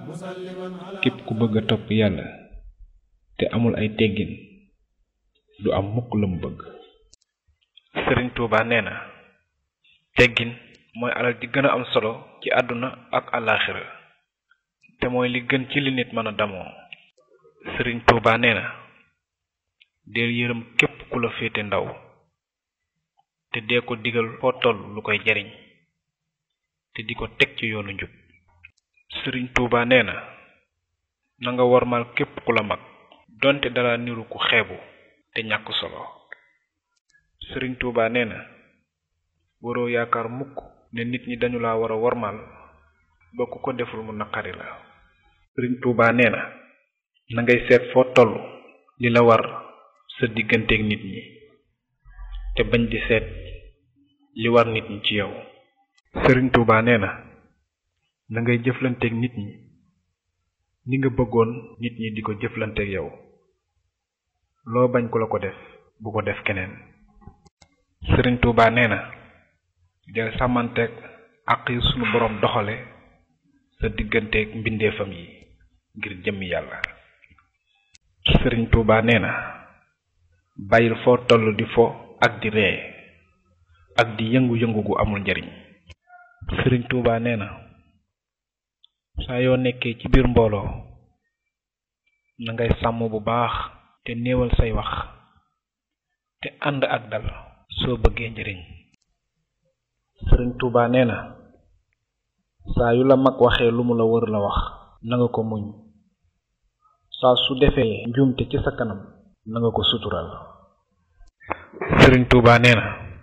képp ku bëgg a topp yàlla te amul ay teggin du am mukk la mu bëgg sëriñ tuuba nee na teggin mooy alal di gën a am solo ci àdduna ak àllaaxira te mooy li gën ci li nit mën a damoo sëriñ tuuba nee na deel yërëm képp ku la féete ndaw te dee ko digal foo toll lu koy jariñ te di ko teg ci yoonu njub sëriñ tuuba nee na na nga wormal képp ku la mag donte dala niru ku xeebu te ñàkk solo sëriñ tuuba nee na waroo yaakaar mukk ne nit ñi dañu la war a wormal ba ku ko deful mu naqari la sëriñ tuuba nee na na ngay seet foo toll li la war sa digganteeg nit ñi te bañ di seet li war nit ñi ci yow sëriñ tuuba nee na na ngay jëflanteeg nit ñi ni nga bëggoon nit ñi di ko jëflanteeg yow loo bañ ku la ko def bu ko def keneen sëriñ tuuba nee na del sàmmanteeg àq yi sunu boroom doxale sa digganteeg mbindeefam yi ngir jëmmi yàlla sëriñ tuuba nee na bàyyil foo toll di fo ak di ree ak di yëngu-yëngu gu amul njariñ sëriñ tuuba nee na saa yoo nekkee ci biir mbooloo na ngay sàmm bu baax te néewal say wax te ànd ak dal soo bëggee njariñ sëriñ tuuba nee na saa yu la mag waxee lu mu la wër la wax na nga ko muñ saa su defee njuumte ci sa kanam na nga ko sutural sëriñ tuuba nee na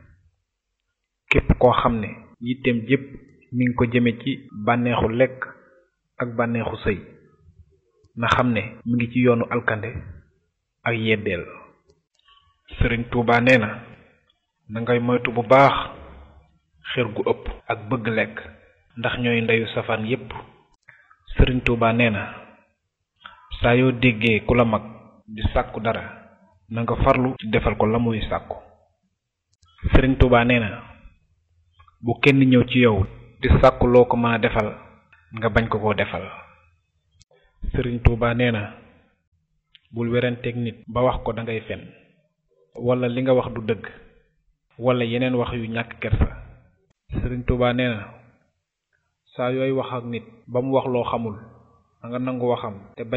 képp koo xam ne yitteem jépp mi ngi ko jëme ci bànneexu lekk ak bànneexu sëy na xam ne mi ngi ci yoonu alkande ak yeddeel sëriñ tuuba nee na na ngay moytu bu baax xër gu ëpp ak bëgg lekk ndax ñooy ndeyu safaan yépp sëriñ tuuba nee na saa yoo déggee ku la mag di sàkku dara na nga farlu ci defal ko la muy sàkku sëriñ tuuba nee na bu kenn ñëw ci yow di sàkku loo ko mën a defal nga bañ ko koo defal sëriñ tuuba nee na bul weranteeg nit ba wax ko dangay fen wala li nga wax du dëgg wala yeneen wax yu ñàkk kersa sëriñ tuuba nee na saa yooy wax ak nit ba mu wax loo xamul nga nangu waxam te bañ